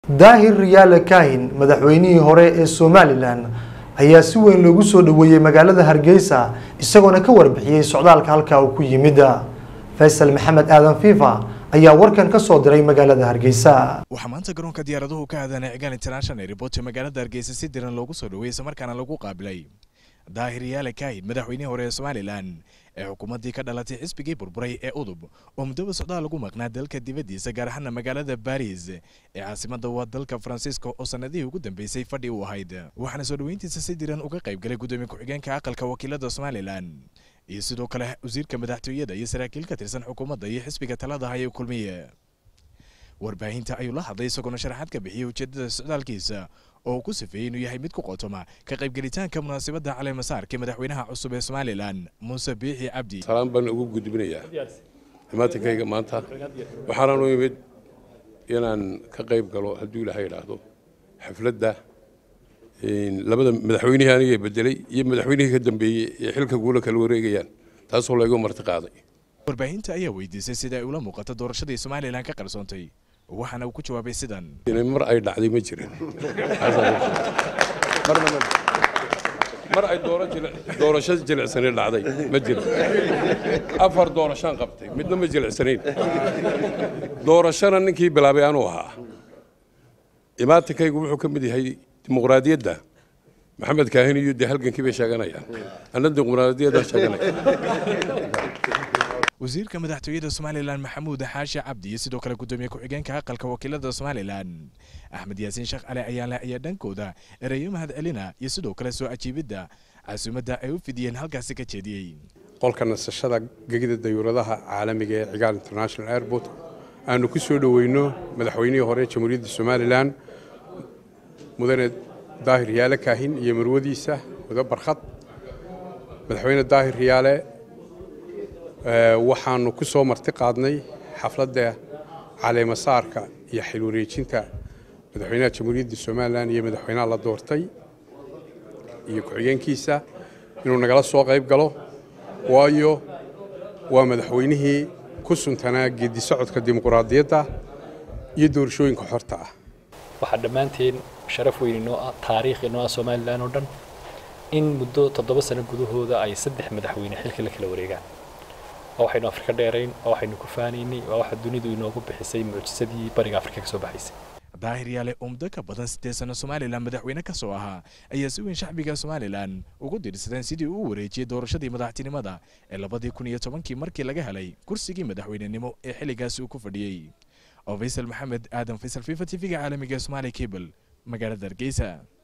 daahir riyaale kaahin madaxweynihii hore ee somalilan ayaa si weyn loogu soo dhoweeyey magaalada hargeysa isagoona ka warbixiyey socdaalka halkaa uu ku yimid faysal maxamed aadan fifa ayaa warkan ka soo diray magaalada hargeysa waxaa maanta garoonka diyaaraduhu ka aadanay cigaan international airport ee magaalada hargeysa si diran loogu soo dhoweeyey islamarkaana lagu qaabilay daahir yaale kaahin madaxweynihii hore ee somalilan ee xukuumaddii ka dhalatay xisbigii burburay ee udub oo muddaba socdaal lagu maqnaa dalka dibaddiisa gaar ahaana magaalada baris ee caasimadda waa dalka faransiiska oo sannadihii ugu dambeysay fadhi u ahayd waxaana soo dhoweyntiisa si diran uga qayb galay guddoomiye ku-xigeenka aqalka wakiilada somalilan iyo sidoo kale wasiirka madaxtooyada iyo saraakiil ka tirsan xukuumadda iyo xisbiga talada haya kulmiye warbaahinta ayuu la hadlay isagoona sharaxaad ka bixiyey ujeedada socdaalkiisa oo uu ku sifeeyey inuu yahay mid ku qotoma ka qaybgelitaanka munaasabadda caleemasaarka madaxweynaha cusub ee somalilan muuse biixi cabdi salaan baan ugu gudbinayaa imaatinkayga maanta waxaanaan u imid inaan ka qayb galo hadduu ilaahay idhaahdo xafladda labada madaxweynihii aniga bedelay iyo madaxweynihii ka dambeeyey ee xilka guula kala wareegayaan taasoo laygu marti qaaday warbaahinta ayaa weydiisay sida ay ula muuqato doorashadii somalilan ka qarsoontay waxaana uu ku jawaabay sidan mar ay dhacday ma jirin mar ay doorasho jilicsani dhacday ma jirin afar doorashaan qabtay midna ma jilicsanayn doorashana ninkii bilaabay anuu ahaa imaatinkaygu wuxuu ka mid yahay dimuqraadiyadda maxamed kaahin iyo dee halgankii bay sheeganayaan anna dimuqraadiyadda sheeganaya wasiirka madaxtooyada somalilan maxamuud xaashi cabdi iyo sidoo kale guddoomiye ku-xigeenka aqalka wakiilada somalilan axmed yaasiin sheekh cali ayaanle ayaa dhankooda ereyo mahad celina iyo sidoo kale soo ajiibidda casuumadda ay u fidiyeen halkaasi ka jeediyey qolka nasashada gegida dayuuradaha caalamiga ee cigaal international airport aanu ku soo dhoweyno madaxweynihii hore jamhuuriyadda somalilan mudane daahir yaale kaahin iyo marwadiisa mudo barkhad madaxweyne daahir yaale waxaanu ku soo marti qaadnay xafladda caleemasaarka iyo xil wareejinta madaxweynaha jamhuuriyadda somalilan iyo madaxweynaha la doortay iyo ku-xigeenkiisa inuu nagala soo qayb galo waayo waa madaxweynihii ku suntanaa geedi socodka dimuqraadiyadda iyo doorashooyinka xorta ah waxaa dhammaanteen sharaf weyn inoo ah taariikh inoo ah somalilan oo dhan in muddo toddoba sano gudahooda ay saddex madaxweyne xilka la kala wareegaan waa waxaynu afrika dheerayn waa waxaynu ku faanaynay waa waxa dunidu inoogu bixisay mucjisadii bariga afrika ka soo baxaysay daahir yaale oo muddo ka badan siddeed sano somalilan madaxweyne ka soo ahaa ayaa si weyn shacbiga somalilan ugu dirsadeen sidii uu u wareejiyey doorashadii madaxtinimada ee labadii kun iyo tobankii markii laga helay kursigii madaxweynenimo ee xilligaasi uu ku fadhiyey oo faysal maxamed aadan faysal fifa t v-ga caalamiga somaali cable magaalada hargeysa